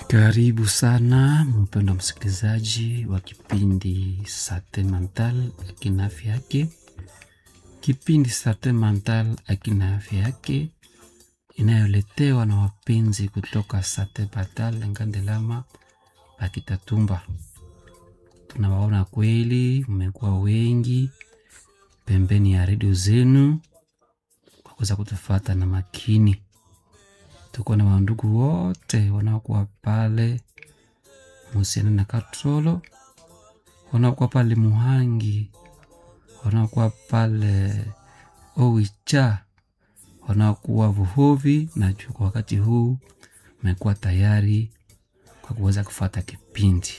Karibu sana mpendwa msikilizaji wa kipindi Sante Mental akina afya yake. Kipindi Sante Mental akina afya yake inayoletewa na wapenzi kutoka Sante Mental Ngandelama Akitatumba. Tunawaona kweli, mmekuwa wengi pembeni ya redio zenu kwa kuweza kutufata na makini tuko na wandugu wote wanaokuwa pale Musiana na Katrolo, wanaokuwa pale Muhangi, wanaokuwa pale Owicha, wanaokuwa Vuhovi na juu. Kwa wakati huu mmekuwa tayari kwa kuweza kufata kipindi.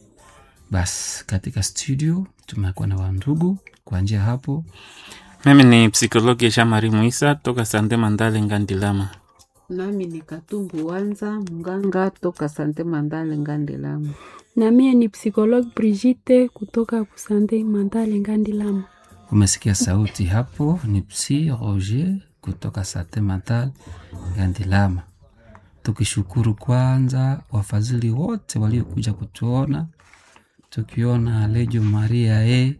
Basi katika studio tumekuwa na wandugu kwa njia hapo. Mimi ni psikologi Shamari Muisa toka Sante Mandale Ngandilama. Nami ni Katumbu Wanza mganga toka Sante Mandale Ngandelama. na mie ni psikologue Brigitte kutoka Kusande Mandale Ngandilama. Umesikia sauti hapo, ni Psi Roger kutoka Sante Mental Ngandilama. Tukishukuru kwanza wafadhili wote waliokuja kutuona, tukiona Lejo Maria e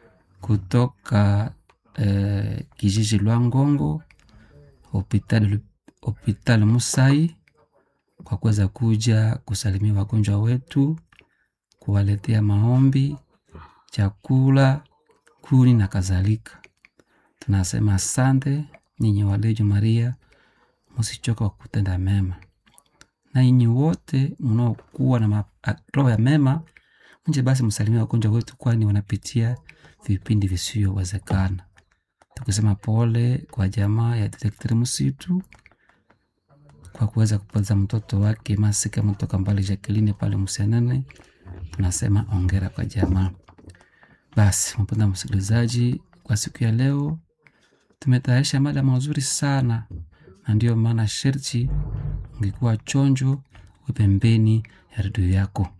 kutoka eh, kijiji Lwangongo hospitali hospitali Musai kwa kuweza kuja kusalimia wagonjwa wetu, kuwaletea maombi, chakula, kuni na kadhalika. Tunasema asante nyinyi walejo Maria, msichoka wa kutenda mema, na nyinyi wote mnaokuwa na ma- a- roho ya mema, mje basi msalimia wagonjwa wetu, kwani wanapitia vipindi visiyowezekana. Tukisema pole kwa jamaa ya detekteri msitu kwa kuweza kupoteza mtoto wake Masika mtoka mbali Jacqueline pale Msenene, tunasema ongera kwa jamaa. Basi mpenda msikilizaji, kwa siku ya leo tumetayarisha mada mazuri sana, na ndiyo maana sherti ungekuwa chonjo uwe pembeni ya redio yako.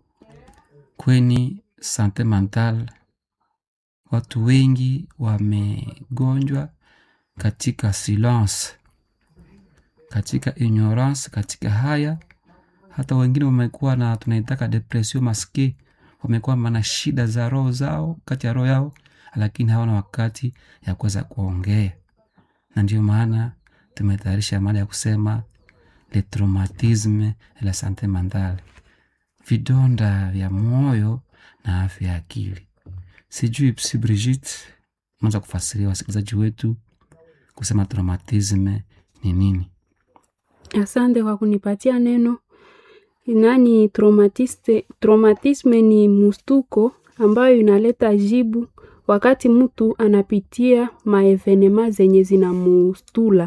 Kweni sante mental, watu wengi wamegonjwa katika silence katika ignorance, katika haya. Hata wengine wamekuwa na tunaitaka depression maske, wamekuwa na shida za roho zao kati ya roho yao, lakini hawana wakati ya kuweza kuongea, na ndio maana tumetayarisha mada ya kusema le traumatisme et la sante mentale, vidonda vya moyo na afya ya akili. Sijui Psi Brigitte, unaweza kufasiria wasikilizaji wetu kusema traumatisme ni nini? Asante kwa kunipatia neno. Nani traumatiste, traumatisme ni mustuko ambayo inaleta jibu wakati mtu anapitia maevenema zenye zinamustula.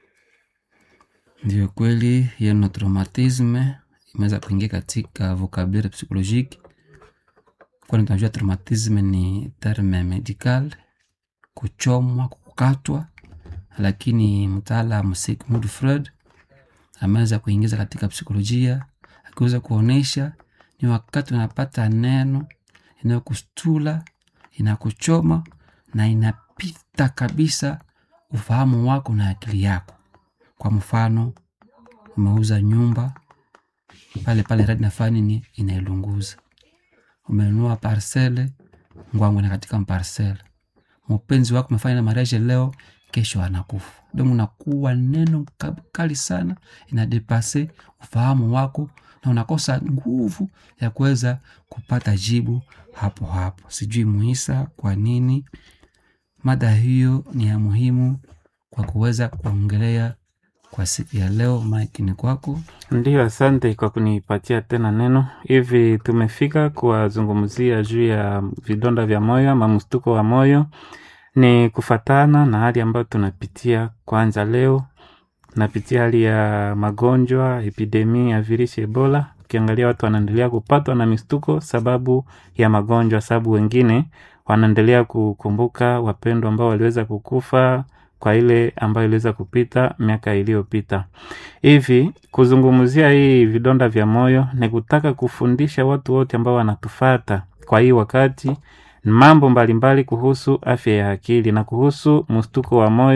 Ndio kweli, hiyo no traumatisme imeweza kuingia katika vocabulaire psychologique, kwani tunajua traumatisme ni terme medical, kuchomwa, kukatwa, lakini mtaalamu Sigmund Freud ameweza kuingiza katika psikolojia akiweza kuonesha ni wakati unapata neno inayokustula inakuchoma na inapita kabisa ufahamu wako na akili yako. Kwa mfano, umeuza nyumba pale pale, radi nafanya nini, inailunguza. Umenunua parcele, ngwangu na katika parcele, mpenzi wako umefanya na mariage leo, kesho anakufa. Ndio unakuwa neno ka- kali sana, inadepase ufahamu wako na unakosa nguvu ya kuweza kupata jibu hapo hapo. Sijui Muisa, kwa nini mada hiyo ni ya muhimu kwa kuweza kuongelea kwa siku ya leo. Mike ni kwako. Ndiyo, asante kwa kunipatia tena neno. Hivi tumefika kuwazungumzia juu ya vidonda vya moyo ama mstuko wa moyo, ni kufatana na hali ambayo tunapitia. Kwanza leo tunapitia hali ya magonjwa, epidemi ya virusi Ebola. Ukiangalia watu wanaendelea kupatwa na mistuko sababu ya magonjwa, sababu wengine wanaendelea kukumbuka wapendwa ambao waliweza kukufa kwa ile ambayo iliweza kupita miaka iliyopita. Hivi kuzungumzia hii vidonda vya moyo ni kutaka kufundisha watu wote ambao wanatufata kwa hii wakati mambo mbalimbali kuhusu afya ya akili na kuhusu mstuko wa moyo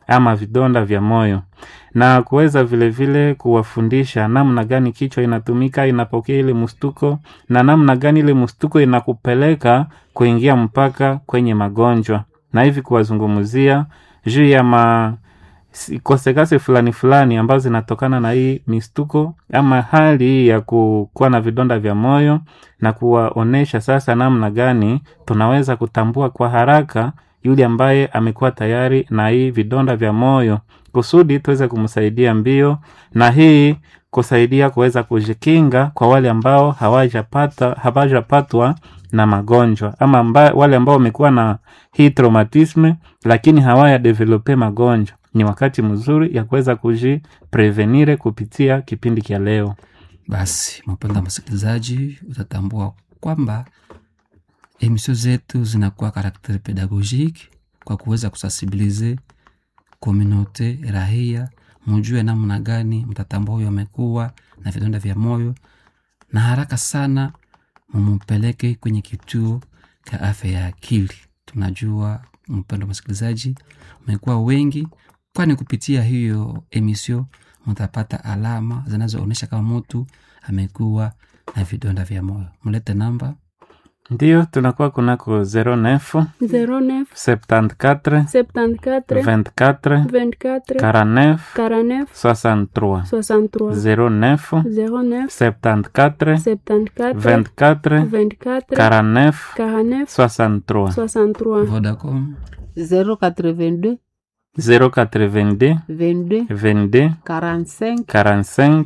ama vidonda vya moyo na kuweza vilevile kuwafundisha namna gani kichwa inatumika inapokea ile mstuko na namna gani ile mstuko inakupeleka kuingia mpaka kwenye magonjwa na hivi kuwazungumzia juu ya ma si- kosekase fulani fulani ambazo zinatokana na hii mistuko ama hali hii ya ku- kuwa na vidonda vya moyo na kuwaonesha sasa namna gani tunaweza kutambua kwa haraka yule ambaye amekuwa tayari na hii vidonda vya moyo kusudi tuweze kumsaidia mbio na hii kusaidia kuweza kujikinga kwa wale ambao hawajapata hawajapatwa na magonjwa ama amba, wale ambao wamekuwa na hii traumatisme lakini hawaya develope magonjwa ni wakati mzuri ya kuweza kujiprevenire kupitia kipindi cha leo Basi mpenda msikilizaji, utatambua kwamba emisio zetu zinakuwa karakteri pedagogiki kwa kuweza kusensibilize komunote rahia, mujue namna gani mtatambua huyo amekuwa na vidonda vya moyo, na haraka sana mumupeleke kwenye kituo cha afya ya akili. Tunajua mpendo msikilizaji, umekuwa wengi, kwani kupitia hiyo emisio mtapata alama zinazoonyesha kama mtu amekuwa na vidonda vya moyo. Mlete namba ndio tunakuwa kunako 09 09 74 74 24 24 49 49 63 63 09 09 74 74 24 24 49 49 63 63 Vodacom 082 082 22 22 45 45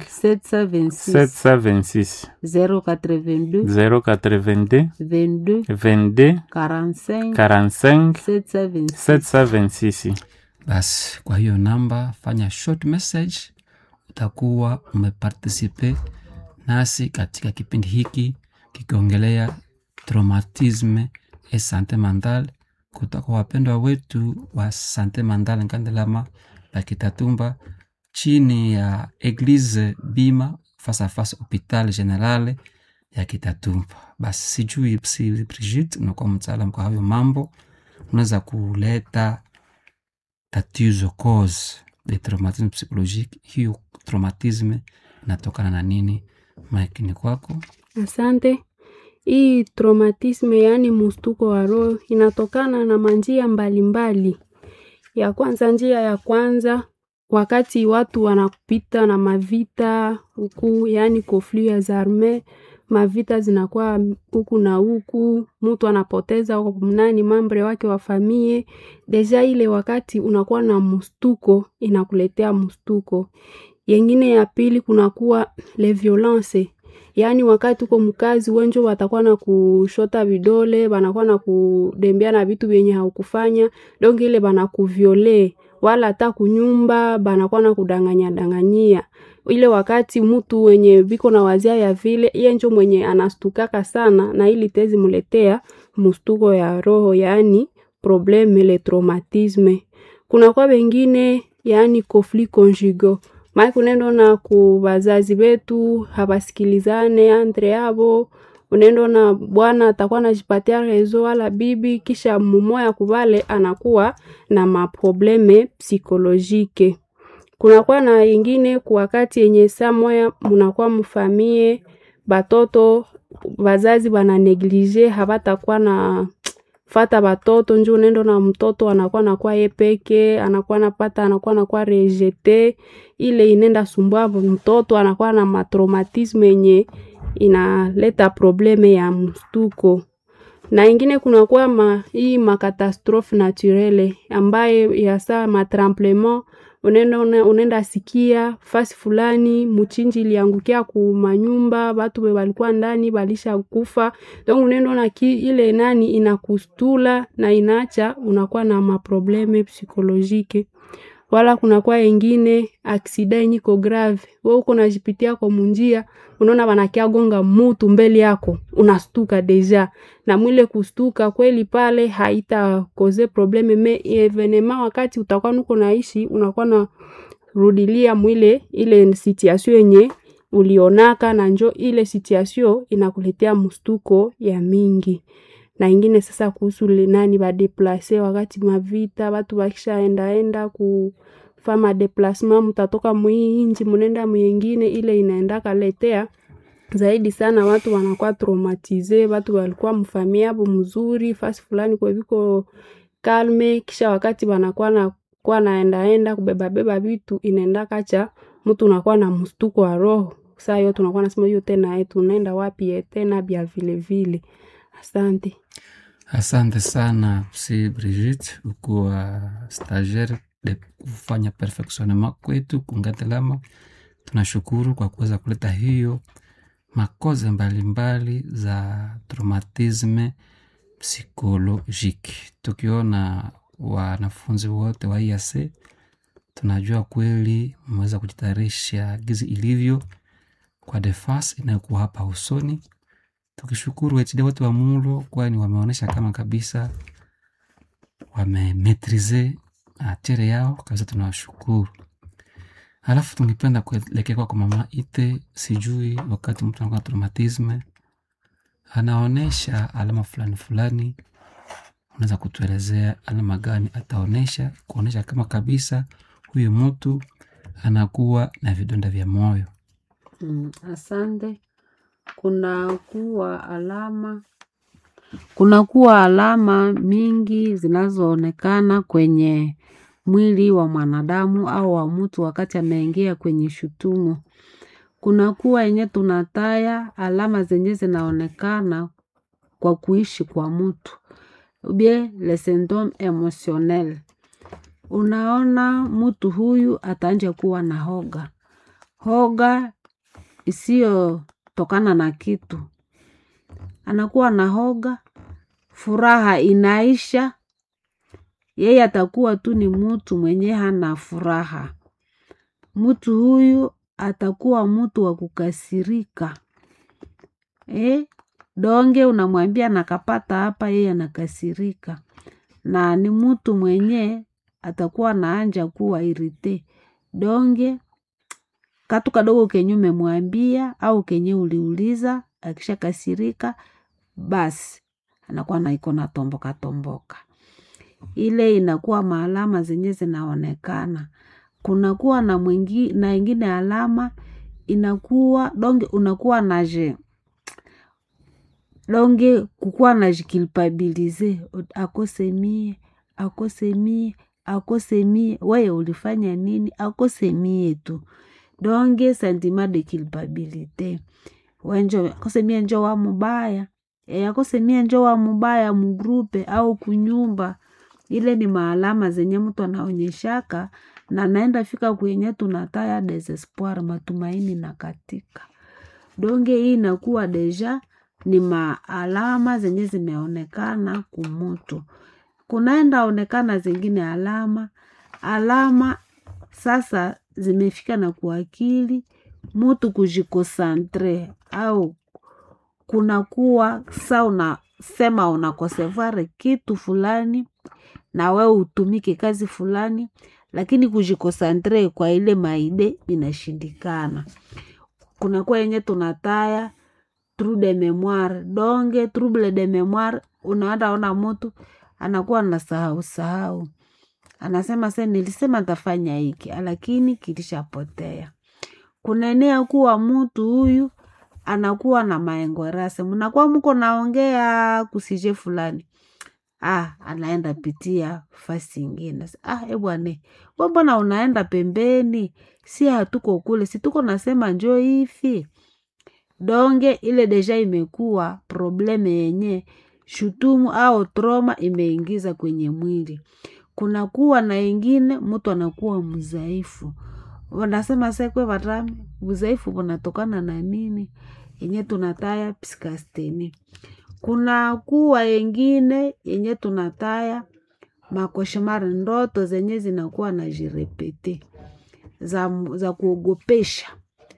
726 726 082 082 22 22 45 45 726 726 basi kwa hiyo namba fanya short message utakuwa umepartisipe nasi katika kipindi hiki kikiongelea traumatisme e sante mental kutoka wapendwa wetu wa sante mental nkandelama la kitatumba chini ya eglise bima fasa fasa hopital generale ya kitatumba basi sijui si brigit unakuwa mtaalam kwa hayo mambo unaweza kuleta tatizo cause de traumatisme psychologique hiyo traumatisme inatokana na nini makini kwako Asante. Hii traumatisme, yaani mustuko wa roho, inatokana na manjia mbalimbali. Ya kwanza, njia ya kwanza, wakati watu wanapita na mavita huku, yaani conflit ya zarme, mavita zinakuwa huku na huku, mtu anapoteza nani mambre wake wa famie. Deja ile wakati unakuwa na mustuko, inakuletea mustuko. Yengine ya pili, kunakuwa le violence yaani wakati uko mkazi wenjo watakuwa na kushota vidole banakuwa na kudembea na vitu vyenye haukufanya donc ile banakuviole wala hata kunyumba banakuwa na kudanganya danganyia ile wakati mtu wenye biko na wazia ya vile iye njo mwenye anastukaka sana na ili tezi muletea mustuko ya roho yaani probleme le traumatisme kunakuwa wengine yaani conflit conjugal mai kunendo na ku bazazi betu habasikilizane andre yabo unendo na bwana atakuwa najipatia rezo wala bibi kisha mumoya kubale anakuwa na maprobleme psikolojike kunakuwa na ingine ku wakati yenye saa moya munakuwa mfamie batoto bazazi bana neglige habatakuwa na fata batoto njo unendo na mtoto anakuwa nakuwa ye peke anakuwa napata anakuwa nakuwa rejete ile inenda sumbua mtoto anakuwa na matraumatisme yenye inaleta probleme ya mstuko na ingine kunakuwa ma, hii makatastrophe naturele ambaye yasa matremplement unenda, unenda sikia fasi fulani muchinji iliangukia ku manyumba batu be balikuwa ndani balisha kufa donc unenda na ki, ile nani inakustula na inaacha unakuwa na maprobleme psikolojike wala kunakuwa ingine aksida yenye iko grave we uko najipitia kwa munjia unaona wanakia gonga mutu mbele yako unastuka deja na mwile kustuka kweli pale haita koze probleme me evenema wakati utakuwa nuko naishi unakuwa na rudilia mwile ile situation yenye ulionaka na njo ile situation inakuletea mstuko ya mingi na ingine sasa kuhusu linani badeplase wakati mavita watu wakishaendaenda kufa madeplasema mutatoka mwii inji munenda mwingine ile inaenda kaletea zaidi sana watu wanakuwa traumatize watu walikuwa mfamia abo mzuri fasi fulani kwa viko kalme kisha wakati wanakuwa na kuwa naendaenda kubebabeba vitu inaenda kacha mtu unakuwa na mstuko wa roho saa yo tunakuwa nasema hiyo tena eh, tunaenda wapi eh, tena bya vile vile asante Asante sana Psi Brigitte, ukuwa stagiaire de kufanya perfectionnement kwetu Kungatilama. Tunashukuru kwa kuweza kuleta hiyo makoze mbalimbali za traumatisme psychologique. Tukiona wanafunzi wote wa IAC, tunajua kweli mmeweza kujitayarisha gizi ilivyo kwa defense inayokuwa hapa usoni tukishukuru HD wote wa Mulo kwani wameonyesha kama kabisa wamemetrize atere yao kabisa, tunawashukuru. Halafu tungependa kuelekea kwa mama Ite, sijui wakati mtu anakuwa na traumatisme anaonesha alama fulani fulani, unaweza kutuelezea alama gani ataonesha kuonesha kama kabisa huyu mtu anakuwa na vidonda vya moyo? Mm, asante. Kuna kuwa alama kuna kuwa alama mingi zinazoonekana kwenye mwili wa mwanadamu au wa mtu wakati ameingia kwenye shutumu. Kuna kuwa yenye tunataya alama zenye zinaonekana kwa kuishi kwa mtu ubie le syndrome emotionnel. Unaona mtu huyu ataanja kuwa na hoga, hoga isiyotokana na kitu, anakuwa na hoga, furaha inaisha, yeye atakuwa tu ni mtu mwenye hana furaha. Mtu huyu atakuwa mtu wa kukasirika eh? Donge unamwambia nakapata hapa, yeye anakasirika, na ni mtu mwenye atakuwa naanja kuwa irite donge katu kadogo kenye umemwambia au kenye uliuliza, akisha kasirika basi anakuwa naiko na tomboka tomboka. Ile inakuwa maalama zenye zinaonekana. Kunakuwa na mwingi, na ingine alama inakuwa donge unakuwa naje donge kukuwa najikilpabilize akose mie akose mie akose mie, weye ulifanya nini? Akose mie tu donge sentiment de culpabilite wenjo akose mie njo wa mubaya e, akose mie njo wa mubaya mugrupe au kunyumba. Ile ni maalama zenye mtu anaonyeshaka na naenda fika kwenye tunataya desespoir, matumaini na katika donge. Hii inakuwa deja ni maalama zenye zimeonekana kumutu. Kunaenda onekana zingine alama alama sasa zimefika na kuakili mutu kujikosantre au kunakuwa sa unasema unakosevare kitu fulani na we utumike kazi fulani, lakini kujikosantre kwa ile maide inashindikana. Kunakuwa yenye tunataya trou de memoire donge trouble de memoire, unaenda ona mutu anakuwa na sahau sahau, anasema se nilisema ntafanya hiki lakini kilishapotea. Kunaenea kuwa mutu huyu anakuwa na maengorase, mnakuwa muko naongea kusije fulani ah, anaenda pitia fasi ingine. Ah, ebwane we mbona unaenda pembeni? Si hatuko kule, si tuko nasema njo hivi donge. Ile deja imekuwa probleme yenye shutumu au troma imeingiza kwenye mwili. Kunakuwa na ingine mtu anakuwa mzaifu, wanasema sekwe vatami uzaifu unatokana na nini? yenye tunataya psikasteni. Kuna kuwa yengine yenye tunataya makoshemari, ndoto zenye zinakuwa na jirepete za, za kuogopesha.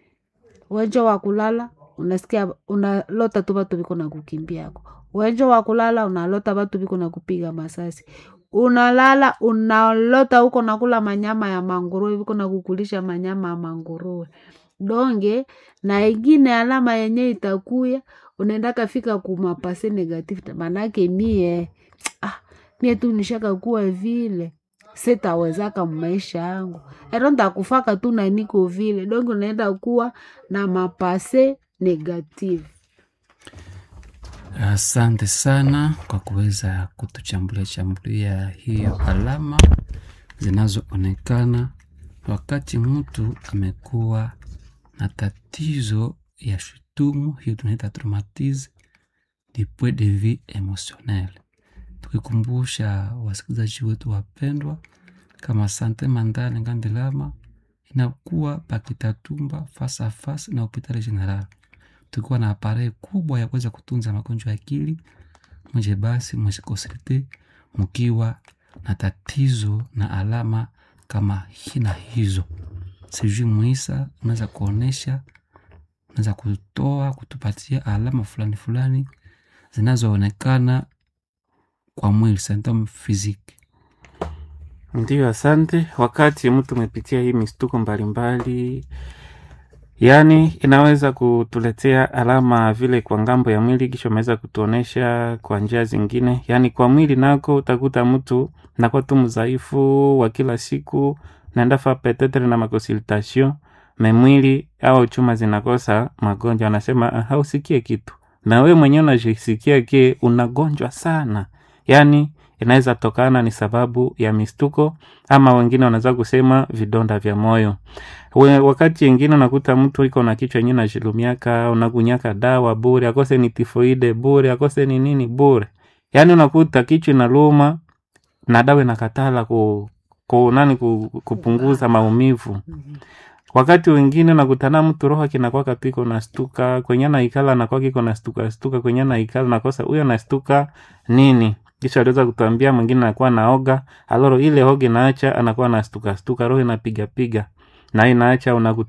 Wenjo wa kulala unasikia unalota tu vatu viko na kukimbiako. Wenjo wa kulala unalota vatu viko na kupiga masasi. Unalala unalota huko nakula manyama ya manguruwe, viko na kukulisha manyama ya manguruwe donge na ingine alama yenye itakuya unaenda kafika kumapase negative manake mie ah, mie tu nishaka kuwa vile sitawezaka mmaisha yangu ero ntakufaka tu na niko vile donge unaenda kuwa na mapase negative Asante sana kwa kuweza kutuchambulia chambulia hiyo alama zinazoonekana wakati mtu amekuwa na tatizo ya shutumu, hiyo tunaita traumatisme du point de vue emotionnel. Tukikumbusha wasikilizaji wetu wapendwa, kama sante mandale ngandilama inakuwa pakitatumba fasa a fasa na hopitali general tukiwa na aparei kubwa ya kuweza kutunza magonjwa ya akili mje basi mwesikosete mkiwa na tatizo na alama kama hina hizo sijui mwisa unaweza kuonesha unaweza kutoa kutupatia alama fulani fulani zinazoonekana kwa mwili symptom physique Ndiyo, asante. Wakati mtu umepitia hii mistuko mbalimbali, yaani inaweza kutuletea alama vile kwa ngambo ya mwili, kisha umeweza kutuonesha kwa njia zingine. Yaani kwa mwili nako utakuta mtu nakuwa tu mzaifu wa kila siku, naenda fa petetre na makonsultation me mwili au chuma zinakosa magonjwa, anasema "Ah, hausikie kitu, na we mwenyewe unajisikia ke unagonjwa sana, yaani inaweza tokana ni sababu ya mistuko ama wengine wanaweza kusema vidonda vya moyo. We, wakati wengine unakuta mtu iko na kichwa yenyewe najilumiaka, unakunyaka dawa bure, akose ni tifoide bure, akose ni nini bure, yaani unakuta kichwa inaluma na dawa inakatala ku, ku nani ku, kupunguza maumivu wakati wengine nakutana mtu roho kinakwaka piko nastuka kwenye naikala nakwaka iko nastuka stuka kwenye naikala nakosa huyo nastuka nini kisha aliweza kutuambia mwingine anakuwa naoga aloro ile hoga inaacha anakuwa nastuka stuka roho inapiga piga na inaacha unakuta